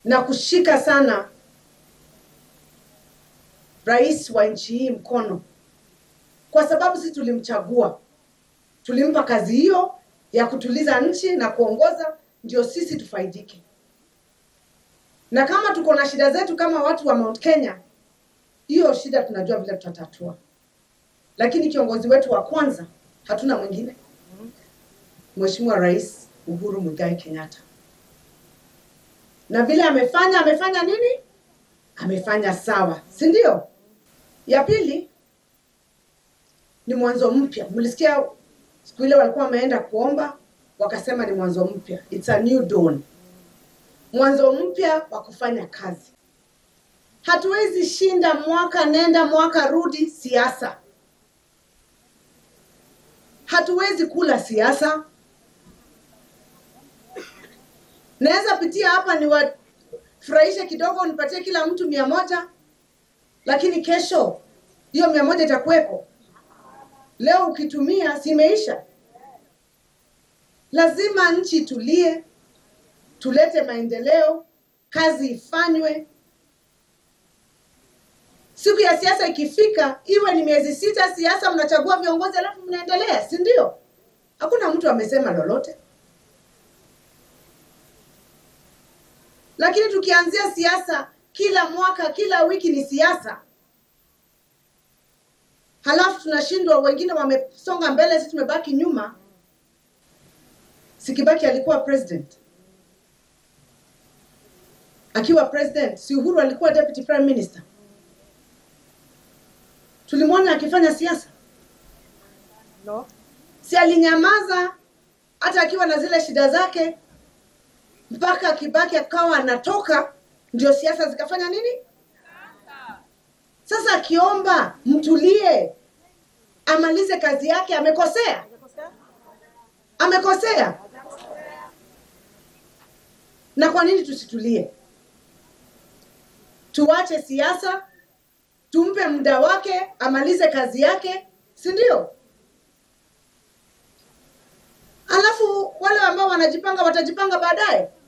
na kushika sana rais wa nchi hii mkono, kwa sababu sisi tulimchagua, tulimpa kazi hiyo ya kutuliza nchi na kuongoza, ndio sisi tufaidike. Na kama tuko na shida zetu kama watu wa Mount Kenya, hiyo shida tunajua vile tutatatua, lakini kiongozi wetu wa kwanza hatuna mwingine, Mheshimiwa Rais Uhuru Muigai Kenyatta. Na vile amefanya, amefanya nini? Amefanya sawa, si ndio? Ya pili ni mwanzo mpya. Mlisikia siku ile walikuwa wameenda kuomba, wakasema ni mwanzo mpya, it's a new dawn, mwanzo mpya wa kufanya kazi. Hatuwezi shinda mwaka nenda mwaka rudi siasa, hatuwezi kula siasa. Naweza pitia hapa niwafurahishe kidogo, nipatie kila mtu mia moja, lakini kesho hiyo mia moja itakuwepo. Leo ukitumia simeisha. Lazima nchi itulie, tulete maendeleo, kazi ifanywe. Siku ya siasa ikifika, iwe ni miezi sita siasa, mnachagua viongozi alafu mnaendelea, si ndio? Hakuna mtu amesema lolote. Lakini tukianzia siasa kila mwaka, kila wiki ni siasa, halafu tunashindwa, wengine wamesonga mbele, sisi tumebaki nyuma. Sikibaki alikuwa president, akiwa president, si Uhuru alikuwa deputy prime minister? Tulimwona akifanya siasa? No. Si alinyamaza hata akiwa na zile shida zake mpaka Kibaki akawa anatoka, ndio siasa zikafanya nini? Sasa akiomba mtulie, amalize kazi yake, amekosea? Amekosea. Na kwa nini tusitulie? Tuache siasa, tumpe muda wake, amalize kazi yake, si ndio? Alafu wale ambao wanajipanga watajipanga baadaye.